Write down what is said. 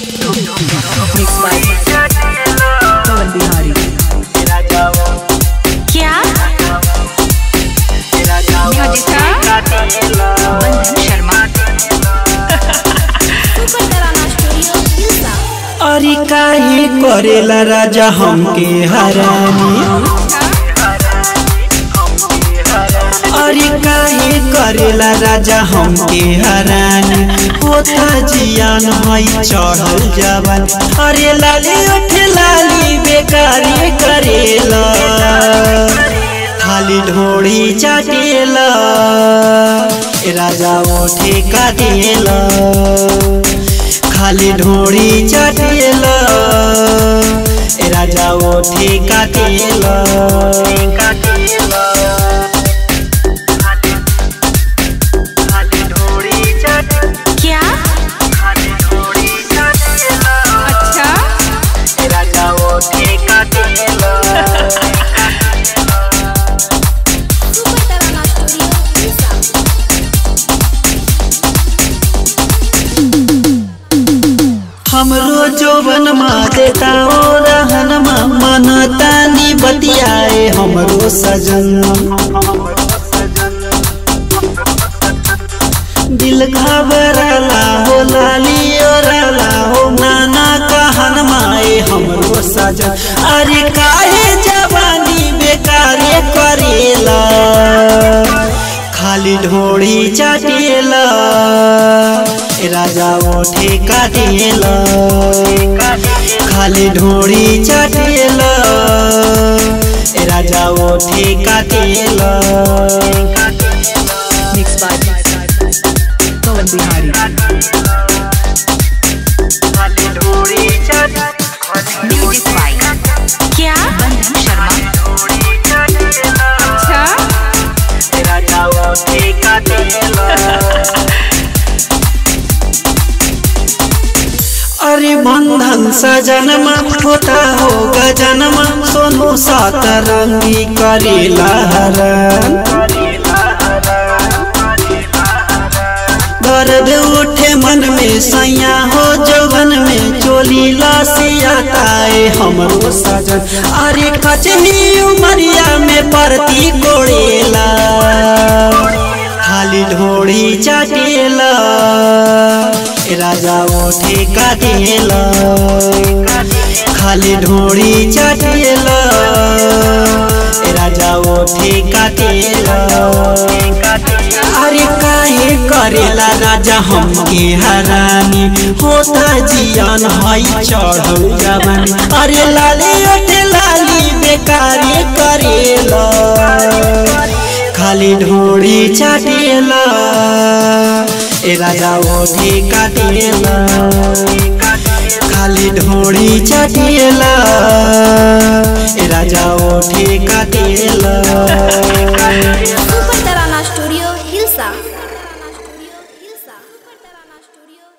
Mixed by Pawan Bihari. क्या बंधन शर्मा अरे काहे करेला राजा हमके हरानी अरे काहे करेला राजा हमके हरानी होता जियान हई चढ़ल जवान अरे लाली उठ लाली बेकारी करेला खाली ढोड़ी चाटेला ए राजा ओठे काटेला खाली ढोड़ी चाटेला ए राजा ओठे काटेला क्या अच्छा हमरो जोबन मा देता ओ रहन मा मन तानी बतियाए हमरो सजन दिल घबरला हो लाली ओरला हो नाना कहन माए हमरो सजन अरे काहे जवानी बेकारे करेला खाली ढोड़ी चाटेला ए राजा ओठे काटेला खाली ढोड़ी चाटेला ए राजा ओठे काटेला Mixed by Pawan Bihari. Music by क्या बंधन शर्मा अच्छा अरे बंधन सजनमा होता हो गजनमा सोनू सात रंगी करेला हरण दर्द उठे मन में सैया हो जवन में चोली लासियाताए हमरो सजन अरे कचही उमरिया में परती कोड़ेला खाली ढोड़ी चाटेला ए राजा ओठे काटेला खाली ढोड़ी चाटेला ए राजा ओठे काटेला अरे काहे करेला राजा हमके हरानी होता जियान हई चढ़ल जवानी अरे लाली ओठे लाली बेकारी करेला खाली ढोड़ी चाटेला ए राजा ओठे काटेला खाली ढोड़ी चाटेला ए राजा ओठे काटेला